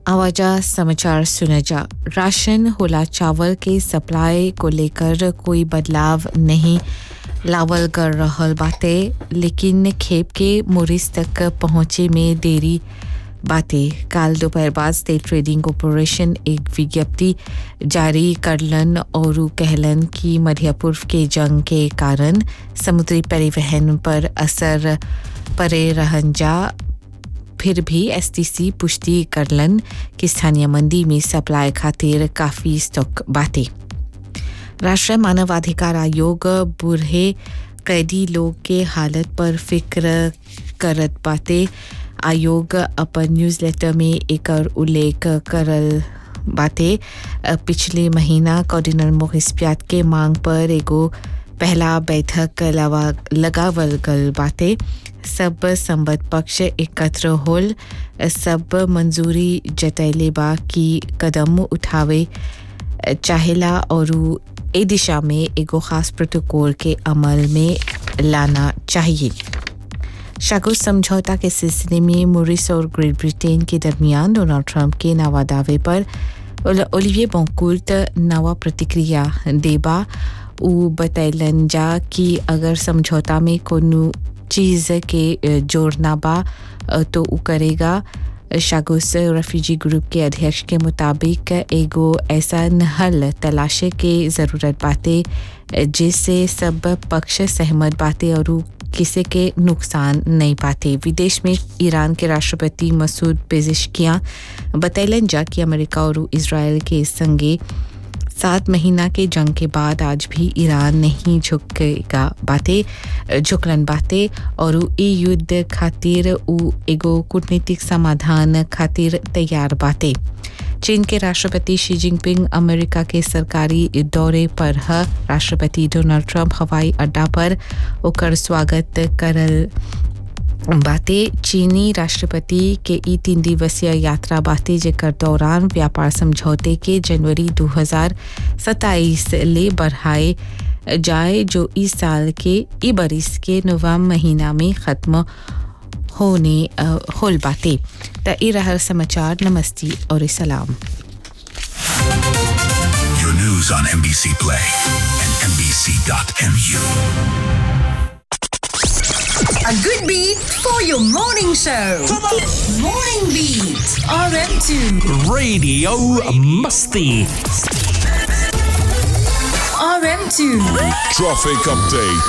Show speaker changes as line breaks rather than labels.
आवाजा समाचार सुना जा राशन होला चावल के सप्लाई को लेकर कोई बदलाव नहीं लावल कर रहल बाटे लेकिन खेप के मोरिस तक पहुँचे में देरी बातें काल दोपहर बाद स्टेट ट्रेडिंग कॉरपोरेशन एक विज्ञप्ति जारी करलन और कहलन कि मध्य पूर्व के जंग के कारण समुद्री परिवहन पर असर पड़े रहन जा फिर भी एसटीसी पुष्टि करलन कि स्थानीय मंडी में सप्लाई खातिर काफ़ी स्टॉक बाटे राष्ट्रीय मानवाधिकार आयोग बूढ़े कैदी लोग के हालत पर फिक्र करत बाटे आयोग अपन न्यूज़लेटर में एक उल्लेख करल बाटे पिछले महीना कोऑर्डिनर मोहिस प्यात के मांग पर एगो पहला बैठक लवा लगावल गल बाटे सब संबद्ध पक्ष एकत्र होल सब मंजूरी जतैले बा कि कदम उठावे चाहेला और ए दिशा में एगो खास प्रोटोकॉल के अमल में लाना चाहिए शागो समझौता के सिलसिले में मोरिस और ग्रेट ब्रिटेन के दरमियान डोनाल्ड ट्रंप के नवा दावे पर ओलिविये बोंकुल्ट नवा प्रतिक्रिया देबा उ बतैलन जा कि अगर समझौता में कोनो चीज़ के जोड़ना बा तो उ करेगा शागुस रेफ्यूजी ग्रुप के अध्यक्ष के मुताबिक एगो ऐसा हल तलाशे के ज़रूरत बाटे जिससे सब पक्ष सहमत बाटे और किसी के नुकसान नहीं पाते विदेश में ईरान के राष्ट्रपति मसूद पेजिशकियाँ बतैलन जा कि अमेरिका और इसराइल के संगे सात महीना के जंग के बाद आज भी ईरान नहीं झुकेगा बातें झुकलन बातें और ई युद्ध खातिर उ एगो कूटनीतिक समाधान खातिर तैयार बातें चीन के राष्ट्रपति शी जिनपिंग अमेरिका के सरकारी दौरे पर है राष्ट्रपति डोनाल्ड ट्रंप हवाई अड्डा पर ओकर स्वागत करल बातें चीनी राष्ट्रपति के ई तीन दिवसीय यात्रा बातें जेकर दौरान व्यापार समझौते के जनवरी 2027 ले बढ़ाए जाए जो इस साल के ई बरिस के नवम्बर महीना में ख़त्म होने होल बातें त ई रहल समाचार नमस्ती और सलाम
Your news on NBC Play and NBC.mu.
A good beat for your morning show. Morning Beat. RM2.
Radio Musty.
RM2.
Traffic update.